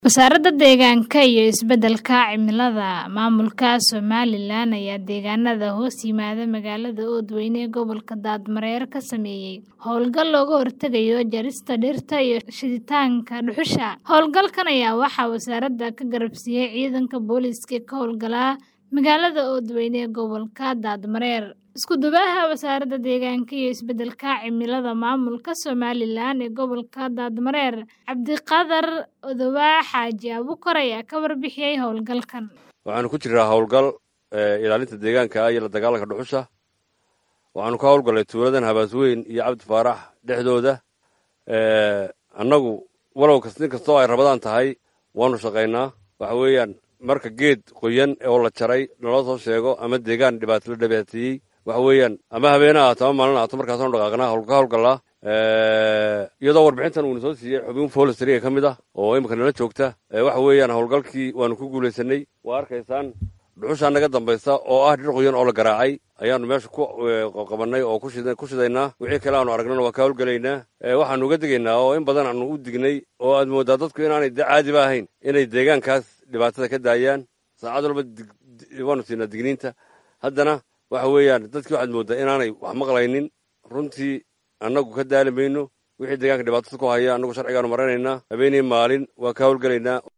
Wasaaradda Deegaanka iyo Isbeddelka Cimilada Maamulka Somalilan ayaa deegaanada hoos yimaada magaalada Oodweyne ee gobolka Daadmareer ka sameeyay hawlgal looga hortagayo jarista dhirta iyo shiditaanka dhuxusha. Hawlgalkan ayaa waxaa wasaaradda ka garab siiyay ciidanka booliiska ee ka howlgala magaalada Oodweyne ee gobolka Daadmareer. Isku duwaha Wasaaradda Deegaanka iyo Isbeddelka Cimilada Maamulka Somalilan ee gobolka Daadmareer, Cabdiqaadir Odowa Xaaji Abuukar ayaa ka warbixiyay hawlgalkan. waxaanu ku jiraa howlgal ilaalinta deegaanka iyo la dagaalanka dhuxusha waxaanu ka howlgallay tuuladan habaasweyn iyo cabdi faarax dhexdooda annagu walow kas nin kastoo ay rabadaan tahay waanu shaqaynaa waxa weeyaan marka geed qoyan oo la jaray naloo soo sheego ama deegaan dhibaato la dhibaateeyey waxa weeyaan ama habeene ahaato ama maalin ahaato markaasaanu dhaqaaqnaa ka howlgallaa iyadoo warbixintan uuna soo siiyey xubin folistry ka mid ah oo imika nala joogta waxa weeyaan howlgalkii waanu ku guulaysanay waa arkaysaan dhuxushaa naga dambaysa oo ah dhir qoyan oo la garaacay ayaanu meesha ku qabannay oo ku shidaynaa wixii kale aanu aragnana waa ka howlgelaynaa waxaanu uga digaynaa oo in badan aanu u dignay oo aad mooddaa dadku inaanay caadiba ahayn inay deegaankaas dhibaatada ka daayaan saacad walba waanu siinaa digniinta haddana waxa weeyaan dadkii waxaad mooddaa inaanay wax maqlaynin runtii annagu ka daali mayno wixii deegaanka dhibaatada ku haya annagu sharcigaanu maranaynaa habeenii maalin waa ka howlgelaynaa